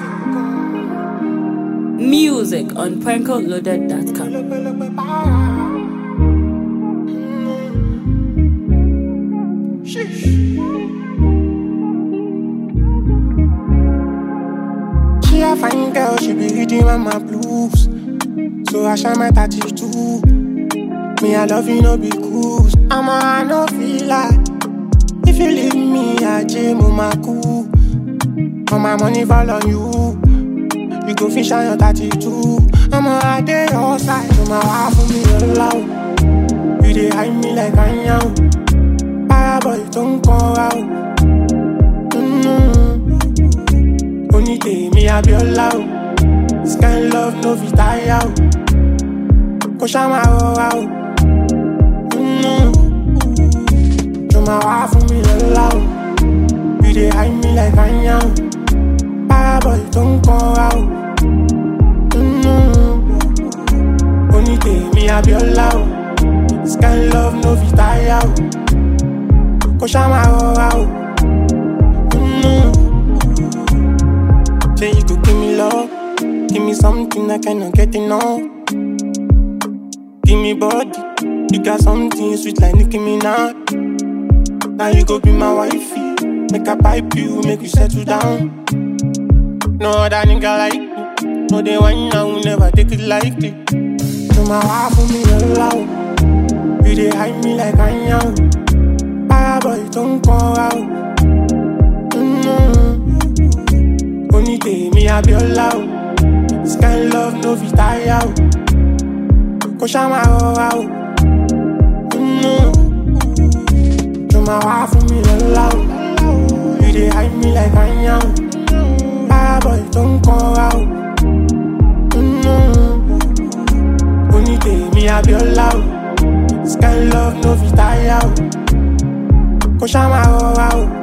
Music on prankoloaded.com. She a fine girl, she be reading on my blues. So I shine my tattoo. Me, I love you, no be cruise. I'm a, I no feel like. If you leave me, I jam on my cool. All my money fall on you. You go fish on your tattoo. I'm a, I day outside. So my wife for me allow. You dey hide me like I am. Paraboy, don't call out. Mm-hmm. Only tèmi Abiola o. This kind love no fit tire o. Kò ṣá máa rọra o. Mm. Jọ máa wá fún mi lọ́la o. You dey hide me like anya o. Paraboy tó ń kọ́ra o. Mm. Only tèmi Abiola o. This kind love no fit tire o. Kò ṣá máa rọra o. Mm. Say you could give me love, give me something I cannot get enough. Give me body, you got something sweet like Nicki Minaj. Now you go be my wifey, make a pipe you, make you settle down. No other nigga like me, no they want I will never take it lightly. So my wife for me allow, you they hide me like I am. Paraboy don't call out. Mm-hmm. Only tèmi Abiola o. This kind love no fit tire o. Kò ṣá máa rọra o. Mm. Jọ máa wá fún mi lọ́la o. You dey hide me like anya o. Paraboy tó ń kọ́ra o. Mm. Only tèmi Abiola o. This kind love no fit tire o. Kò ṣá máa rọra o.